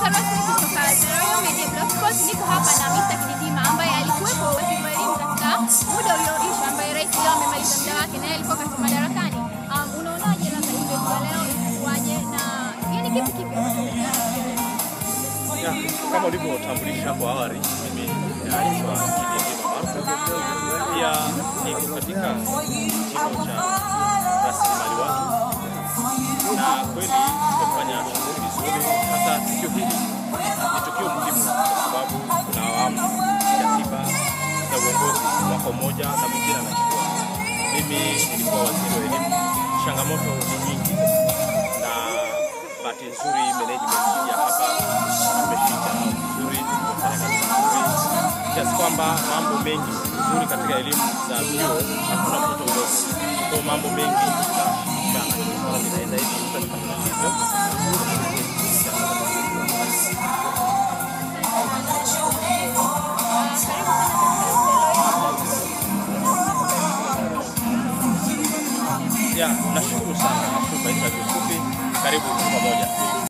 rasmi kutoka The Royal Media Blogspot. Niko hapa na Mr. Kididima ambaye alikuwepo waziri wa elimu katika muda ulioisha, ambaye rais leo amemaliza muda wake na yeye alikuwa katika madarakani. Um, unaonaje labda event ya leo ilikuwaje na yani kipi kipi ambacho Ya, kama ulivyotambulisha hapo awali, mimi naitwa Kidindi Maarufu, pia niko katika kitivo cha rasilimali watu, na kweli tumefanya shughuli vizuri. Hata tukio hili ni tukio muhimu kwa sababu kuna awamu ya tiba za uongozi, mwaka mmoja na mwingine anachukua. Mimi nilikuwa waziri wa elimu, changamoto ni nyingi na bahati nzuri management ya hapa tumeshika vizuri, tumefanya kazi nzuri kiasi kwamba mambo mengi nzuri katika elimu za vyuo hakuna mtoto mdogo, kwa mambo mengi tunashirikiana, inaenda hivi tutakutana hivyo. Ya, nashukuru sana, nashukuru kwa interview fupi. Karibu pamoja.